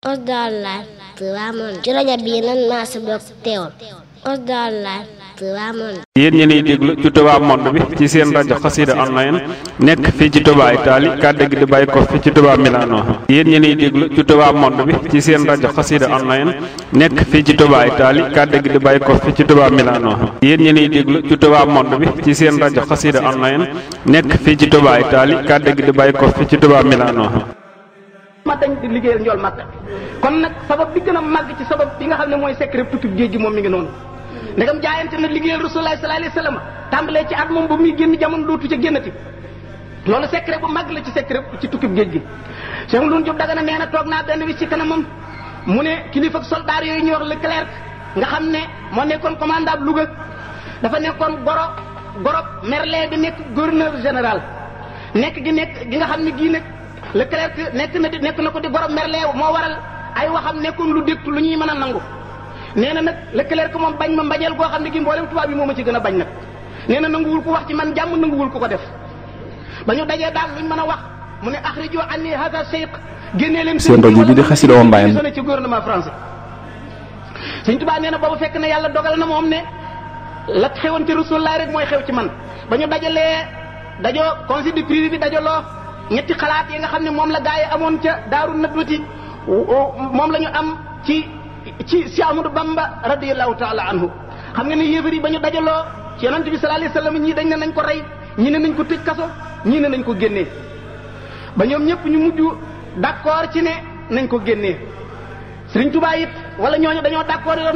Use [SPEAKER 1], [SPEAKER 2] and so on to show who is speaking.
[SPEAKER 1] Osdal Live Touba Monde ci rajo bii nan maa si bokk teewul Osdal Live Touba Monde
[SPEAKER 2] yéen ñi niy déglu ci Touba Monde bi ci seen rajo xasida online nekk fii ci Touba Italie kàddu gi di bàyyi ko fi ci Touba Milano yéen ñi niy déglu ci Touba Monde bi ci seen rajo xasida online nekk fii ci Touba Italie kàddu gi di bàyyi ko fi ci Touba Milano yéen ñi niy déglu ci Touba Monde bi ci seen rajo xasida online nekk fii ci Touba Italie kàddu gi di bàyyi ko fi ci Touba Milano
[SPEAKER 3] ma dañ di liggéeyal njool màkk kon nag sabab bi gën a màgg ci sabab bi nga xam ne mooy secret tukki géej gi moom mi ngi noonu ndegam jaayante na liggéeyal rasulullah sallallahu alayhi wasallam tàmbalee ci at moom ba muy génn jamono dootu ca génnati loolu secret bu màgg la ci secret ci tukki géej gi Cheikh Ndoun Diop Dagana nee na toog naa benn bis ci kanamam mu ne kilifa soldaar yooyu ñuy wax Leclerc nga xam ne moo nekkoon commandant Louga dafa nekkoon goro goro Merlin bi nekk gouverneur général nekk gi nekk gi nga xam ne gii nag Leclerc nekk na di nekk na ko di goro Merlin moo waral ay waxam nekkoon lu dégtu lu ñuy mën a nangu nee na nag Leclerc moom bañ ma mbañeel goo xam ne gi mboolem tubaab bi moo ma ci gën a bañ nag nee na nanguwul ko wax ci man jàmm nanguwul ko ko def ba ñu dajee daal luñ mën a wax mu ne axrijo anni hada cheikh génnee leen
[SPEAKER 4] seen rajo bi di Xassida Online
[SPEAKER 3] sonné ci gouvernement français Sëñ Tuubaa nee na boobu fekk na yàlla dogal na moom ne la xewoon ci Rasulullah rek mooy xew ci man ba ñu dajalee dajoo conseil de prix bi dajaloo ñetti xalaat yi nga xam ne moom la gaa yi amoon ca daaru nadwati moom la ñu am ci ci si Amadou Bamba radiyallahu taala anhu xam nga ne yéefar yi ba ñu dajaloo ci yonent bi sallallahu alayhi wasallam ñii dañ ne nañ ko rey ñii ne nañ ko tëj kaso ñii ne nañ ko génnee ba ñoom ñëpp ñu mujj d'accord ci ne nañ ko génnee Sëriñ Tuubaa it wala ñooñu dañoo d'accord